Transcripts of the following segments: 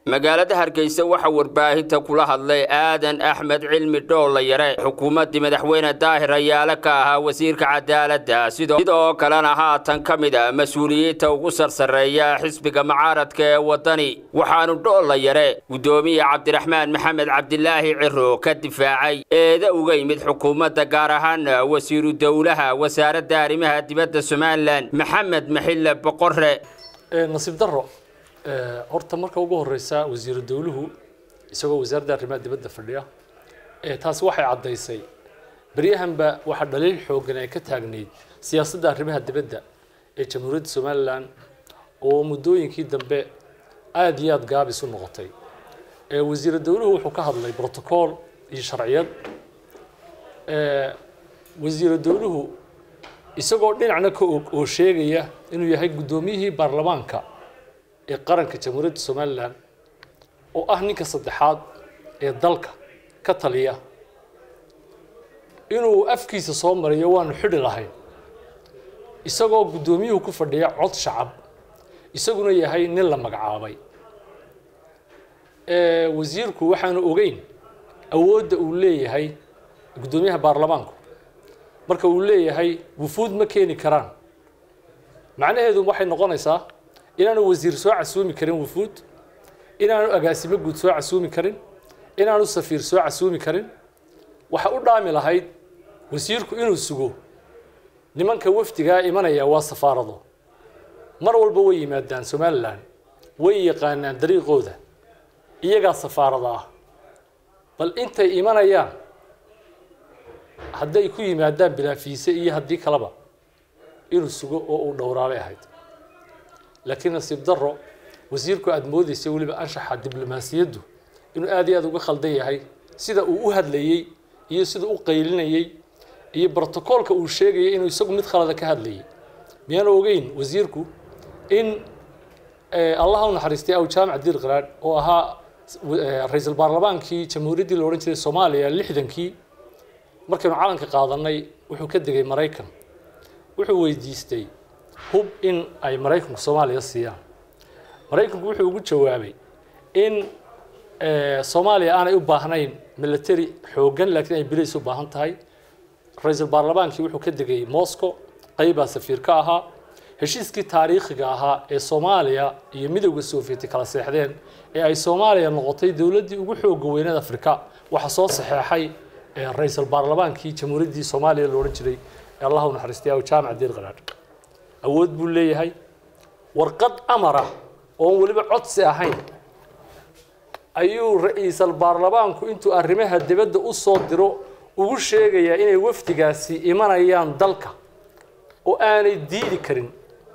magaalada hargeysa waxaa warbaahinta kula hadlay aadan axmed cilmi dhoolla yare xukuumaddii madaxweyne daahir ayaale ka ahaa wasiirka cadaaladda sidoo kalena haatan ka mid a mas-uuliyiinta ugu sarsareeya xisbiga mucaaradka ee waddani waxaanu dhoolla yare guddoomiye cabdiraxmaan maxamed cabdilaahi ciro ka difaacay eeda uga yimid xukuumadda gaar ahaan wasiiru dowlaha wasaaradda arrimaha dibadda somalilan maxamed maxille boqore nasiib daro horta marka ugu horeysa wasiiru dowluhu isagoo wasaaradda arrimaha dibadda fadhiya taasi waxay caddaysay beryahanba waxaa dhaliil xoogan ay ka taagnayd siyaasadda arrimaha dibadda ee jamhuuriyadda somalilan oo muddooyinkii dambe aada iyo aada gaabis u noqotay wasiiru dowluhu wuxuu ka hadlay brotocool iyo sharciyad wasiiru dowluhu isagoo dhinacna ka og oo sheegaya inuu yahay guddoomiyihii baarlamaanka ee qaranka jamhuuriyadda somalilan oo ah ninka saddexaad ee dalka ka taliya inuu afkiisa soo mariyo waanu xidhi lahayn isagoo guddoomiyuhu ku fadhiya cod shacab isaguna yahay nin la magacaabay wasiirku waxaanu ogeyn awoodda uu leeyahay guddoomiyaha baarlamaanku marka uu leeyahay wufuud ma keeni karaan macnaheedu waxay noqonaysaa inaanu wasiir soo casuumi karin wufuud inaanu agaasimo guud soo casuumi karin inaanu safiir soo casuumi karin waxa u dhaami lahayd wasiirku inuu sugo nimanka wafdigaa imanaya waa safaarado mar walba way yimaadaan somalilan way yaqaanaan dariiqooda iyagaa safaarada ah bal intay imanayaan hadday ku yimaadaan bilaafiise iyo haddii kaleba inuu sugo oo uu dhowraabay ahayd laakiin nasiib daro wasiirku aada moodeysa weliba anshaxa diblomaasiyaddu inuu aada iyo aada uga khaldan yahay sida uu u hadlayey iyo sida u qaylinayey iyo brotocoolka uu sheegayay inuu isagu mid khalada ka hadlayay miyaanu ogeyn wasiirku in allaha u naxariistay aw jaamac diir qaraadh oo ahaa ra-iisul baarlamaankii jamhuuriyaddii la odhan jiray soomaaliya lixdankii markaynu calanka qaadanay wuxuu ka degay maraykan wuxuu weydiistay hub in ay maraykanku soomaaliya siiyaan maraykanku wuxuu ugu jawaabay in soomaaliya aanay u baahnayn military xooggan laakiin ay bilays u baahan tahay ra-iisul baarlamaankii wuxuu ka degay moscow qaybaa safiir ka ahaa heshiiskii taariikhiga ahaa ee soomaaliya iyo midowda sovieti kala seexdeen ee ay soomaaliya noqotay dowladdii ugu xooga weyneed afrika waxaa soo saxeexay ra-iisul baarlamaankii jamhuuriyaddii soomaaliya la odhan jiray ee allah u naxariistay aw jaamac diir qaraadh awood buu leeyahay warqad amara oon weliba codsi ahayn ayuu ra-iisal baarlamaanku intuu arrimaha dibadda u soo diro ugu sheegayaa inay wafdigaasi imanayaan dalka oo aanay diidi karin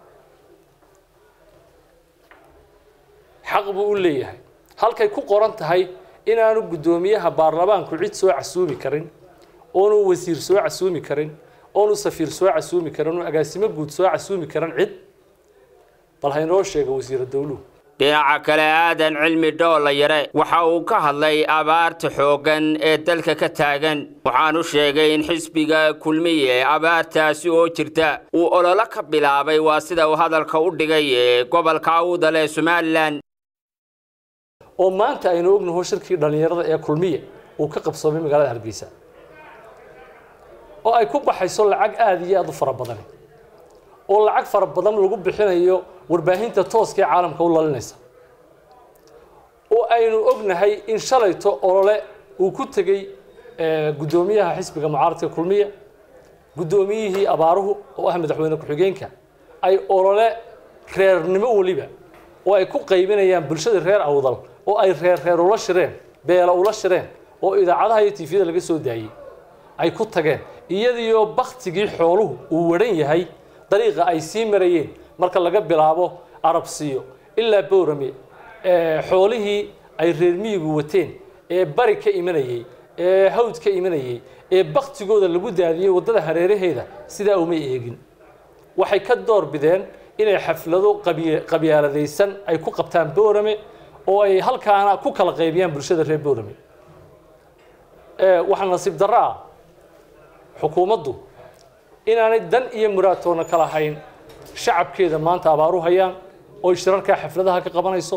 xaq buu u leeyahay halkay ku qoran tahay inaanu guddoomiyaha baarlamaanku cid soo casuumi karin oonu wasiir soo casuumi karin oonu safiir soo casuumi karin oonu agaasimo guud soo casuumi karin cid bal haynoo sheega wasiira dowluhu dhinaca kale aadan cilmi dhoolla yare waxa uu ka hadlay abaarta xooggan ee dalka ka taagan waxaanu sheegay in xisbiga kulmiye abaartaasi oo jirta uu ololo ka bilaabay waa sida uu hadalka u dhigay ee gobolka awdal ee somalilan oo maanta aynu ognaho shirkii dhallinyarada ee kulmiye uu ka qabsoomay magaalada hargeysa oo ay ku baxayso lacag aada iyo aada u fara badan oo lacag fara badan lagu bixinayo warbaahinta tooska ee caalamka u lalinaysa oo aynu ognahay in shalayto olole uu ku tegey guddoomiyaha xisbiga mucaaradka kulmiya guddoomiyihii abaaruhu oo ah madaxweyne ku-xigeenka ay olole reernimo weliba oo ay ku qaybinayaan bulshada reer awdal oo ay reer reer ula shireen beela ula shireen oo idaacadaha iyo tifyada laga soo daayey ay ku tageen iyadiyo baktigii xooluhu uu waran yahay dariiqa ay sii marayeen marka laga bilaabo arabsiyo ilaa bowrame xoolihii ay reer miyigu wateen ee bari ka imanayey ee hawd ka imanayey ee baktigooda lagu daadiyey waddada hareeraheeda sidaa uma eegin waxay ka door bideen inay xaflado qabyaaladaysan ay ku qabtaan bowrame oo ay halkaana ku kala qaybiyaan bulshada reer bowrame waxaa nasiib darro ah xukuumaddu inaanay dan iyo muraadtoona kala hayn shacabkeeda maanta abaaru hayaan oo shirarkaa xafladaha ka qabanayso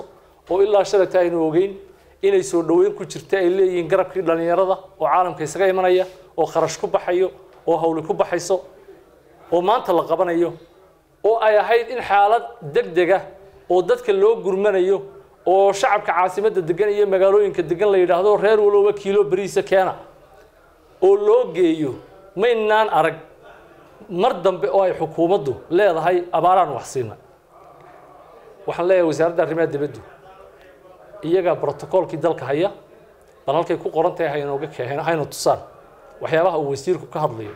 oo ilaa shalayta aynu ogeyn inay soo dhoweyn ku jirta ay leeyihiin garabkii dhallinyarada oo caalamka isaga imanaya oo kharash ku baxayo oo hawli ku baxayso oo maanta la qabanayo oo ay ahayd in xaalad degdega oo dadka loo gurmanayo oo shacabka caasimadda degan iyo magaalooyinka degan la yidhaahdo reer walowba kiilo beriisa keena oo loo geeyo maynaan arag mar dambe oo ay xukuumaddu leedahay abaaraan wax siina waxaan leeyahay wasaaradda arrimaha dibaddu iyagaa brotocoolkii dalka haya bal halkay ku qoran tahay haynooga keen hayna tusaan waxyaabaha uu wasiirku ka hadlayo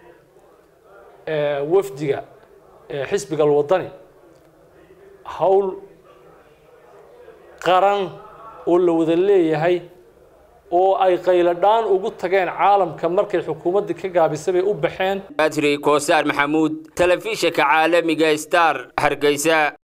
wafdiga xisbiga alwadani hawl qaran oo la wada leeyahay oo ay qayladhaan ugu tageen caalamka markay xukuumaddii ka gaabisay bay u baxeen badri koosaar maxamuud telefishinka caalamiga star hargeysa